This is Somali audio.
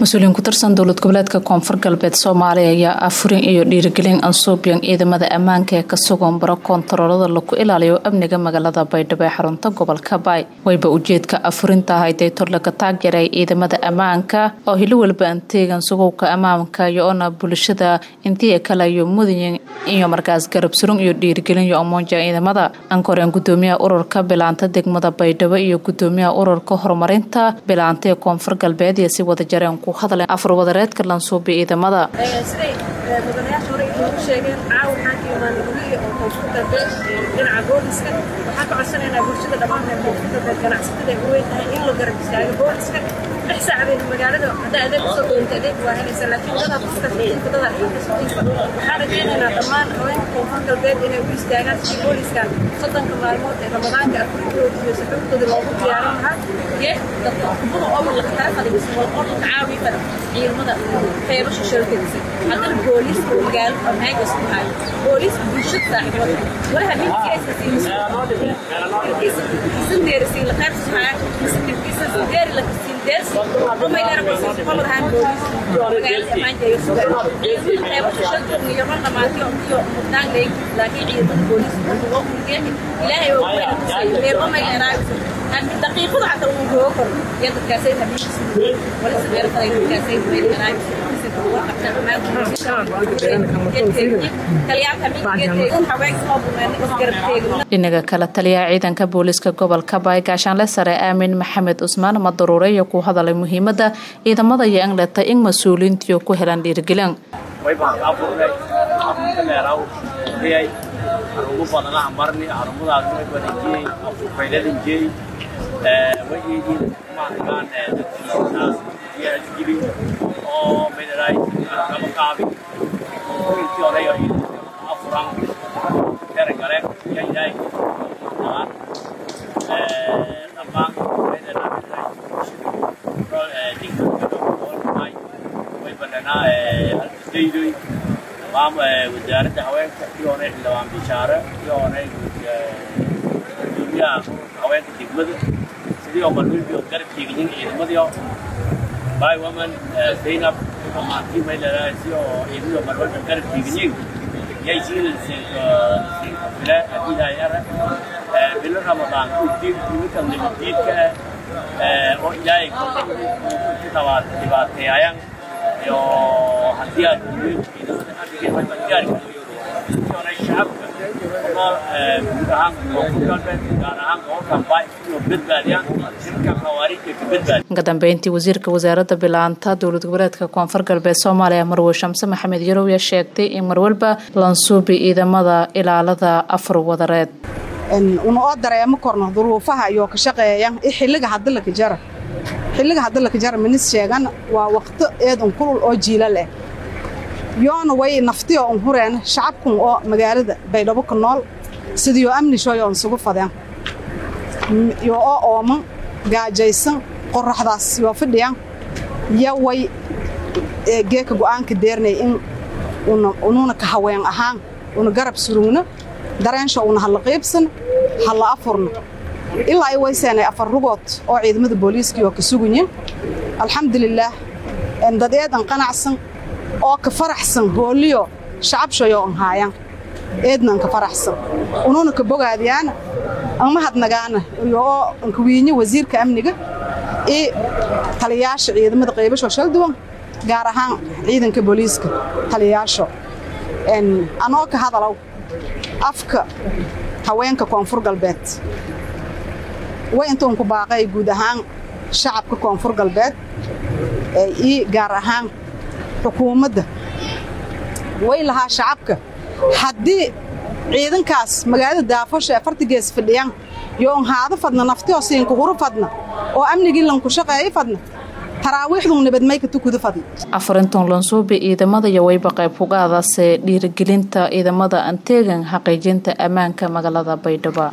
mas-uuliyiin ku tirsan dowlad goboleedka koonfur galbeed soomaaliya ayaa afurin iyo dhiirigelin ansuubyan ciidamada ammaanka ee ka sugan baro koontaroolada lagu ilaaliyo amniga magaalada baydhabo ee xarunta gobolka baay wayba ujeedka afurinta ahayd ee torlaga taageeray ciidamada ammaanka oo hilo walba anteegan sugowka ammaanka iyo-ona bulshada intii kale iyo mudayin iyo markaas garab surun iyo dhiirigelin iyo amoonja ciidamada ankoreen gudoomiyaha ururka bilaanta degmada baydhabo iyo gudoomiyaha ururka horumarinta bilaanta ee koonfur galbeed iyo si wada jareen ku hadleen afur wadareedka lansuubi ciidamada siday mudanayaasha hore inoogu sheegeen caawa waxaan ka imaanay gurihii oo koonfur galbeed dhinaca booliska waxaan ka codsanaynaa bulshada dhammaan reer koonfur galbeed ganacsatada ay u weyn tahay in la garab istaago booliska lix saacadeed magaalada haddaa adeeg usoo doonta adeeg waa helaysa laakiin dadaa dadka fiinka dadaa xilka socinka waxaan rajaynaynaa dhammaan haweenka koonfur galbeed inay u istaagaan si booliskan soddonka maalmood ee ramadaanka afrikooda iyo saxuubtooda loogu diyaarin lahaa iyo dadka kubada oo la kala fadhiisa wal qorka caawi fadhi ciidamada qeybasha shalkadiisa haddana booliiska magaalo amaagas ku hayo booliiska bulshada saaxiibada walaha ninkiisa siin deerisiin la qaybsa haya mise ninkiisa deeri la kasiin deersi rumaygaana booliiska qolad ahaan booliiska magaalada amaanka ay sugaan ciidamada qeybasha shalkooda iyo ron dhamaantiyo iyo mudnaan leeg laakiin ciidamada booliiska waa kulgeeni ilaahay waa kuweyna kusayo reer rumayga eraagisa daqiiqada xataa uu roogo karo iyo dadkaasay habiishiisa wala sameer qaday dadkaasay rumayga eraagisa dhinaga kale taliyaha ciidanka booliiska gobolka baay gaashaanle sare aamin maxamed cusmaan madaruure iyo ku hadalay muhiimada ciidamada iyo angleta in mas-uuliintiyo ku helaan dhiirigelin ugu badana marni harumadaas way badanjiyey afurfayladinjiyey wayeedin maankaan dadkiinaas yaasgili oo mineray kaba kaabi intii odayo afuran ergale yayaay dhammaan way badanaa halkasdaydoy wasaaradda haweenka iyoonay xildhibaan bishaare iyoonay gudoomiyaha haweenka degmada sidii oo marwilbi oo garab teegayin ciidamadiio by woman zaynab amaantii may leedahay si oo ciidamadi oo marwilbi garab teegayin yay siilfile adiidayara bilo ramadaan udiib nimankan nabadiidka oo ilaahay ku dhibaateeyayaan iyo haddii aad ciidamada amniga way badgaari karto shacabka nool guud ahaan koonfur galbeed gaar ahaan gobolkan baay inuu badbaadiyaan nimanka khawaariijka ka badbaadi ka dambeyntii wasiirka wasaaradda bilaanta dowlad goboleedka koonfur galbeed soomaaliya marwe shamse maxamed yarow yaa sheegtay in marwalba lansuubi ciidamada ilaalada afar wadareed una oo dareemo korno duruufaha iyo ka shaqeeya xilliga hadalaka jara xilliga hadalaka jara minis sheegan waa waqti eed un kulul oo jiila leh yoona way naftiyo un hureen shacabkun oo magaalada baydhabo ka nool sidiyo amnishoyo un sugu fadeen yo oo ooman gaajaysan qorraxdaas yoo fidhiyan yo way geeka go'aanka deernay in ununa ka haween ahaan una garab surugno dareensha una halla qiibsan halla afurno ilaa ay wayseenay afar rugood oo ciidamada booliiskii oo ka sugunyin alxamdulilaah dad eedan qanacsan oo ka faraxsan hooliyo shacabshayo an haayan eednan ka faraxsan ununa ka bogaadiyaana anmahadnagaana oo ankawiinyo wasiirka amniga iyo taliyaasha ciidamada qaybasho shalduwan gaar ahaan ciidanka booliiska taliyaasho anoo ka hadalow afka haweenka koonfur galbeed way intuun ku baaqay guud ahaan shacabka koonfur galbeed iyo gaar ahaan xukuumadda way lahaa shacabka haddii ciidankaas magaalada daafosha ee fartigees fadhiyaan yo on haado fadna naftio siinka huru fadna oo amnigii lanku shaqeeyo fadna taraawiixdun nabadmayka tukuda fadna afarintan lansuubi ciidamada iyo wayba qayb kugaadase dhiirigelinta ciidamada anteegan xaqiijinta ammaanka magaalada baydhabo